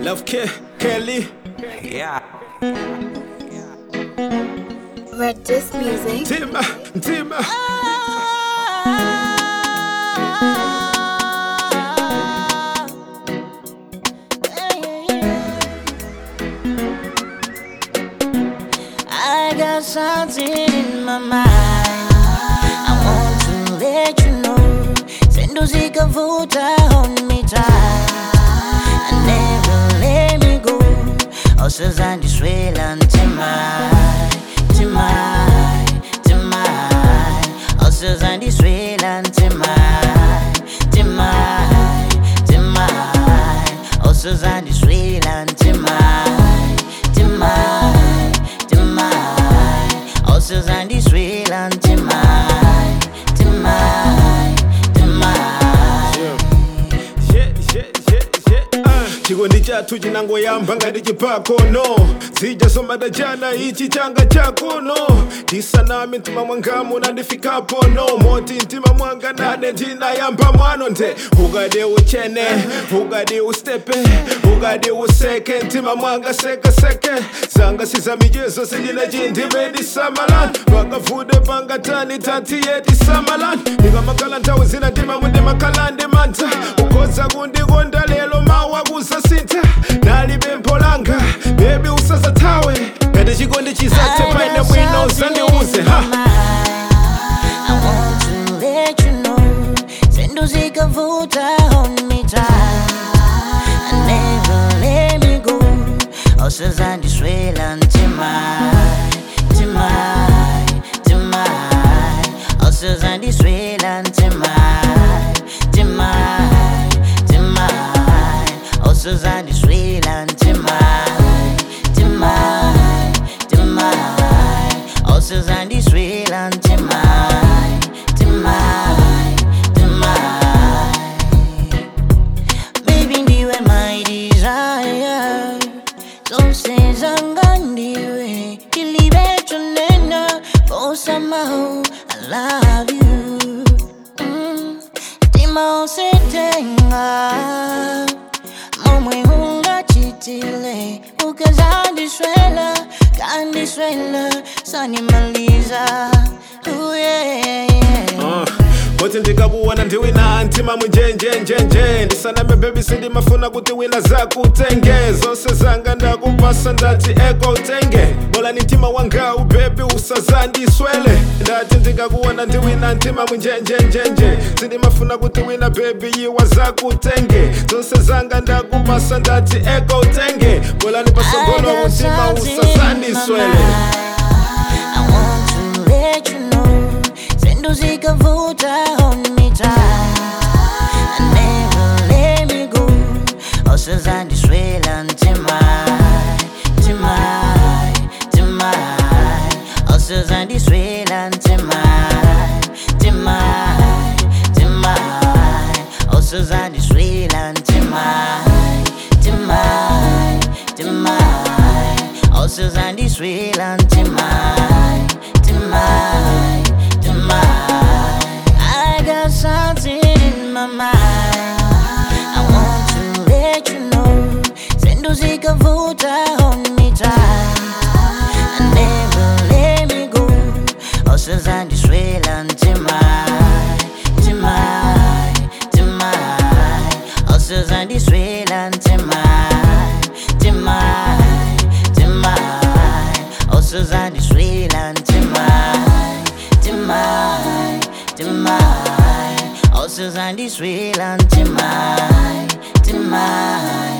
Love K, Kelly. Yeah. Red Disc Music. Tima, Tima. I got something in my mind. I want to let you know. Sendo zikavuta hold me tight. And never let me go. Osazandiswela ntimai, timai, timai. Osazandiswela ntimai, timai, timai. Osazandiswela ntimai, timai, timai. Osazandiswela ntimai, timai, timai. Yeah, yeah, yeah, yeah. Ah, chikondi chathu chinangoyamba ngati chipakono sijasomata chana ichi changa chakuno ndisaname mtima mwangamu nandifikapo no moti mtima mwanga nane ndinayamba mwano nde ukadi uchene ukadi ustepe ukadi useke mtima mwanga sekeseke zanga siza michezo sindine chindime ndisamalan pakavude pangatani tatiye tisamalan ndikamakhala nthawi zina ndima mundimakhala ndimantha ukhoza kundikonda lelo mawa kusasintha nali bempho langa bebi usasathawe ngati chikondi chisathe paine bwino usandiuze ha I want to let you know. Sendo zikavuta hold me tight. And never let me go. Osazandiswela ntimai, timai, timai. Osazandiswela ntimai, timai, timai. Osazandiswela ntimai, timai, timai. Osazandiswela ntimai, timai, timai. Baby ndiwe my desire Zose zanga ndiwe Kilibecho nena For somehow I love you mm. Tima usetenga Momwe hunga chitile Ukazandiswela Kandiswela Sanimaliza Ooh yeah, yeah. Uh, kuti ndikakuona ndiwina ntima munjenjenjenje ndisaname bebi sindimafuna kuti wina zakutenge zonse zanga ndakupasa ndati eko utenge bola ni mtima wanga ubebi usazandiswele ndati ndikakuona ndiwina ntima munjenjenjenje sindimafuna kuti wina bebi yiwa zakutenge zonse zanga ndakupasa ndati eko utenge bola nipasogolo mutima usazandiswele I want to let you know. Sendo zikavuta hold me tight. And never let me go. Osazandiswela ntimai, timai, timai. Osazandiswela ntimai, timai, timai. Osazandiswela ntimai, timai, timai. Osazandiswela ntimai, timai, timai. I got something in my mind. I want to let you know. Sendo zikavuta hold me tight. And never let me go. Osazandiswela ntimai, timai, timai. Osazandiswela ntimai, timai, timai. Osazandiswela ntimai, timai, timai. Osazandiswela ntimai, timai.